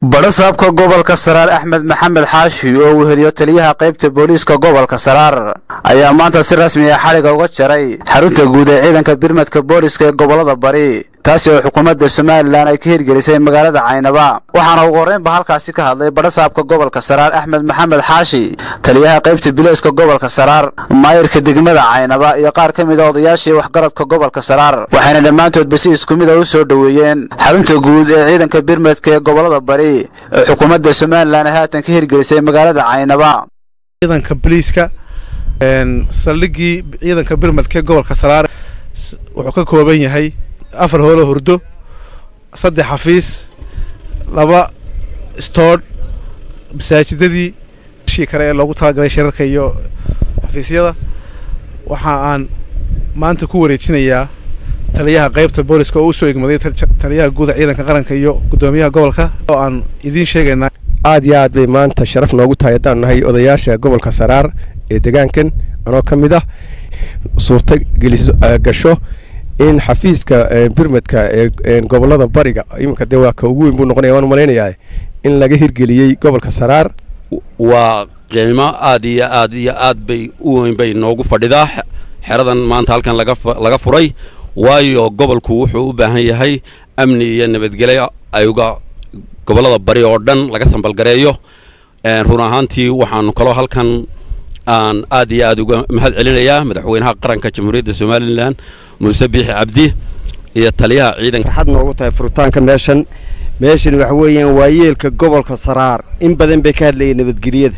badhasaabka gobolka saraar axmed maxamed xaashi oo uu heliyo taliyaha qaybta booliiska gobolka saraar ayaa maanta si rasmi ah xadhiga uga jaray xarunta guud ee ciidanka birmadka booliiska ee gobolada bari taasi oo xukuumadda somalilan ay ka hirgelisay magaalada caynaba waxaana ugu horreynba halkaasi ka hadlay badhasaabka gobolka saraar axmed maxamed xaashi taliyaha qaybta bilayska gobolka saraar maayirka degmada caynaba iyo qaar ka mid a odayaashii waxgaradka gobolka saraar waxayna dhammaantoodba si isku mid a u soo dhoweeyeen xarunta guud ee ciidanka birmadka ee gobolada bari ee xukuumadda somalilan ay haatan ka hirgelisay magaalada caynaba ciidanka boliiska saldhigii ciidanka birmadka ee gobolka saraar wuxuu ka kooban yahay afar hoolo hurdo saddex xafiis laba stoodh masaajidadii shii kale ee loogu talagalay shirarka iyo xafiisyada waxa aan maanta ku wareejinayaa taliyaha qaybta booliska oo u soo egmaday taliyaha guuda ciidanka qaranka iyo guddoomiyaha gobolka oo aan idiin sheegaynaa aad iyo aad bay maanta sharaf noogu tahay haddaan nahay odayaasha gobolka saraar ee degaankan anoo ka mid ah suurta gasho in xafiiska birmadka ee gobolada bariga iminka dee waa ka ugu weyn buu noqonaya waan malaynayaa in laga hirgeliyey gobolka saraar waa qiimo aad iyo aad iyo aad bay u weyn bay noogu fadhidaa xeradan maanta halkan laga furay waayo gobolku wuxuu u baahan yahay amni iyo nabadgelyo ayuga gobolada bari oo dhan laga sambalgareeyo run ahaantii waxaanu kaloo halkan aan aad iyo aad uga mahad celinayaa madaxweynaha qaranka jamhuuriyadda somalilan muuse biixi cabdi iyo taliyaha ciidanka farxad noogu tahay furitaanka meeshan meeshan waxa weeyaan waa yeelka gobolka saraar in badan bay ka hadlayeen nabadgelyada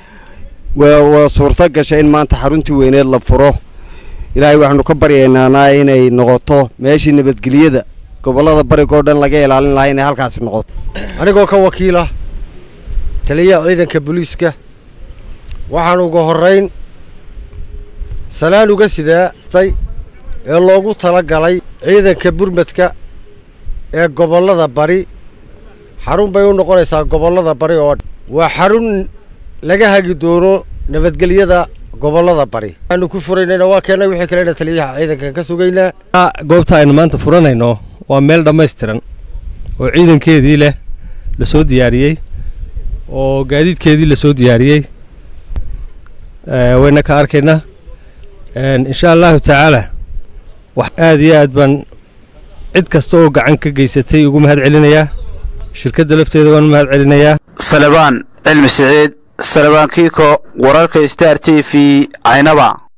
waa suurto gashay in maanta xaruntii weyneed la furo ilaahay waxaanu ka baryaynaanaa inay noqoto meeshii nabadgelyada gobollada barigoo dhan laga ilaalin lahaa inay halkaasi noqoto anigoo ka wakiila taliyaha ciidanka booliiska waxaan uga horrayn salaan uga sidaatay ee loogu tala galay ciidanka burmadka ee gobollada bari xarun bay u noqonaysaa gobollada bari oo waa xarun laga hagi doono nabadgelyada gobollada bari waxaanu ku furaynayna waa keena wixii kalena taliyaha ciidankan ka sugaynaa goobta aynu maanta furanayno waa meel dhammaystiran oo ciidankeedii leh la soo diyaariyey oo gaadiidkeedii la soo diyaariyey wayna ka arkaynaa insha allahu tacaala wax aad iyo aad baan cid kasta oo gacan ka geysatay ugu mahad celinayaa shirkadda lafteeda waan u mahad celinayaa salebaan cilmi siciid salebaan kiiko wararka star t v caynaba